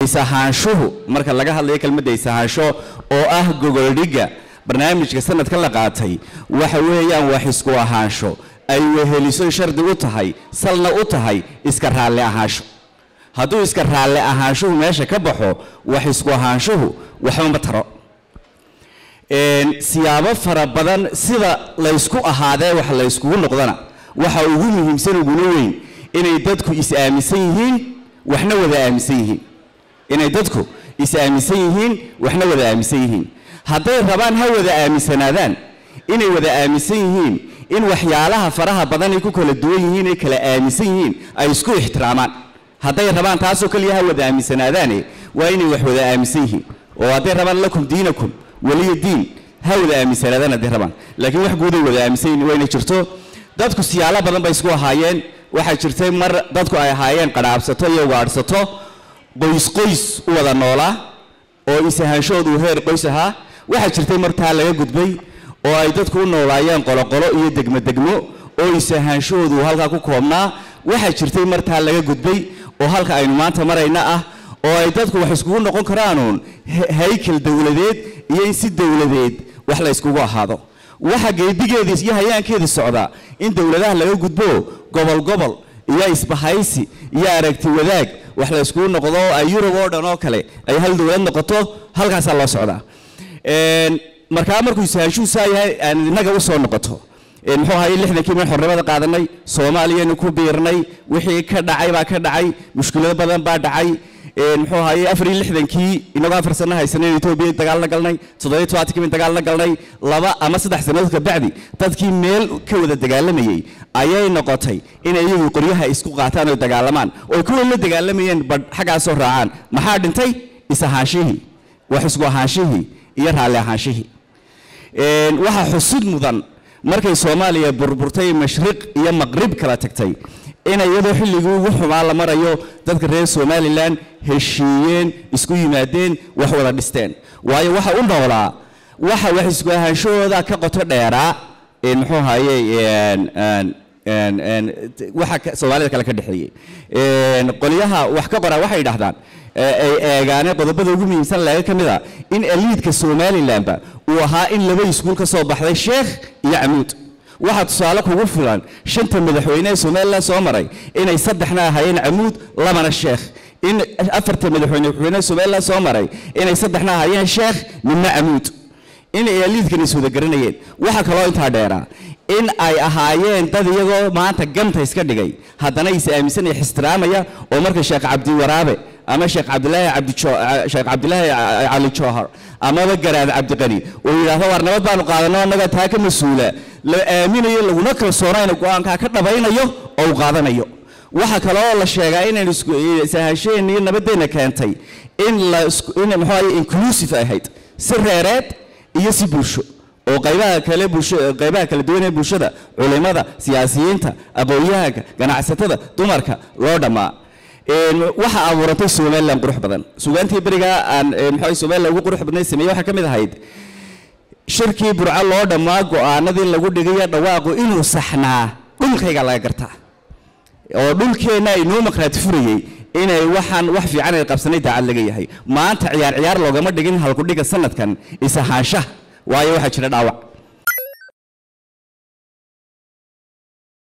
is-ahaanshuhu marka laga hadlayo kelmadda is-ahaansho oo ah gogoldhigga barnaamijka sanadka la qaatay waxa weeyaan wax isku ahaansho ay weheliso shardi u tahay salna u tahay iska raalli ahaansho hadduu iska raalli ahaanshuhu meesha ka baxo wax isku ahaanshuhu waxba ma taro Een, siyaabo fara badan sida laysku ahaadee wax layskugu noqdana waxa ugu muhiimsan uguna weyn inay dadku is-aaminsan yihiin waxna wada aaminsan yihiin inay dadku is-aaminsan yihiin waxna wada aaminsan yihiin hadday rabaan ha wada aaminsanaadaan inay wada aaminsan yihiin in waxyaalaha faraha badan ay ku kala duwan yihiin ay kala aaminsan yihiin ay isku ixtiraamaan hadday rabaan taasoo kaliya ha wada aaminsanaadaane waa inay wax wada aaminsan yihiin oo hadday rabaan lakum diinakum waliya diin ha wada aaminsanaadaan hadday rabaan laakiin wax guuday wada aaminsan yihiin waa inay jirto dadku siyaalo badan bay isku ahaayeen waxaa jirtay mar dadku ay ahaayeen qadhaabsato iyo gaadhsato qoys qoys u wada noolaa oo is-ahaanshoodu heer qoys ahaa waxaa jirtay mar taa laga gudbay oo ay dadku u noolaayeen qoloqolo iyo degmo degmo oo is-ahaanshoodu halkaa ku koobnaa waxaa jirtay mar taa laga gudbay oo halka aynu maanta marayna ah oo ay dadku wax iskugu noqon karaanuun he- haykal dowladeed iyo in si dowladeed wax la iskugu ahaado waxa geedigeedii iyo hayaankeedii socda in dowladaha laga gudbo gobol gobol iyo isbahaysi iyo aragti wadaag wax la iskugu noqdo oo ay yurub oo dhan oo kale ay hal dowlad noqoto halkaasaa loo socdaa Een, markaa markuu isahaanshuhu saa yahay aan innaga u soo noqoto Een, muxuu ahaye lixdankii min xornimada qaadanay soomaaliyanu ku biirnay wixii ka dhacay baa ka dhacay mushkilado badan baa dhacay Een, muxuu ahaye afar iyo lixdankii inagoo afar sano haysanay etoobiya dagaal la galnay toddobiyo tobaatankii min dagaal la galnay laba ama saddex sannadood ka bacdi dadkii meel ka wada dagaalamayey ayay noqotay inay iyagu qoryaha isku qaataan oo dagaalamaan oo kuwa la dagaalamayeen badh xaggaasoo raacaan maxaa dhintay is-ahaanshihii wax isku ahaanshihii iyo raalli ahaanshihii Een, waxaa xusud mudan markay soomaaliya burburtay mashriq iyo maqrib kala tagtay inay iyadoo xilligii ugu xumaa la marayo dadka reer somalilan heshiiyeen isku yimaadeen wax wada dhisteen waayo waxa u noolaa waxa wax isku ahaanshahooda ka qoto dheeraa een, muxuu ahaye een, een, een, een, t- waxa ka- soomaalida kale ka dhexeeyey Een, qolyaha wax ka qora waxay yidhaahdaan ee ay eegaane qodobada ugu muhiimsan laga ka mid a in eliidka somalilanba uu ahaa in laba iskuul ka soo baxday sheekh iyo camuud waxaa tusaale kugu filan shanta madaxweyne ee somalilan soo maray inay saddexna ahaayeen camuud labana sheekh in afarta madaxweyne madaxweyne somalilan soo maray inay saddexna ahaayeen sheekh midna camuud in ay eliidkan is wada garanayeen waxaa kaloo intaa dheeraa in ay ahaayeen dad iyagoo maanta ganta iska dhigay haddana is aaminsan iyo ixtiraamaya oo marka sheekh cabdi waraabe ama sheekh cabdilaahi cabdi Jo- sheekh cabdilaahi Ca- cali joohar amaba garaad cabdiqani oo yidhaahdo war nabad baanu qaadano annaga taa ka mas-uula la aaminayo laguna kalsoonayno go-aankaa ka dhabaynayo oo uu qaadanayo waxaa kaloo la sheegaa inaynu isku- is-ahaanshaheenna iyo nabadeenna keentay in la isku- in muxuu ahaye inclusive ahayd si reereed iyo si bulsho oo qaybaha kale bulsho qaybaha kala duwan ee bulshada culimada siyaasiyiinta aqoonyahanka ganacsatada dumarka loo dhammaa Een, waxa abuurantay somalilan qurux badan sugaantii berigaa aan een, muxuu ahaye somalilan ugu qurux badnay sameeyey waxaa ka mid ahayd shirkii burco loo dhammaa go-aanadii lagu dhigayo dhawaaqu inuu saxnaa dhulkayga laga gartaa oo dhulkeenna inoo maqraati furayey inay waxaan wax fiican ay qabsanay daacad laga yahay maanta ciyaar ciyaar loogama dhigin halkudhiga sanadkan is-ahaanshaha waayo waxaa jira dhaawac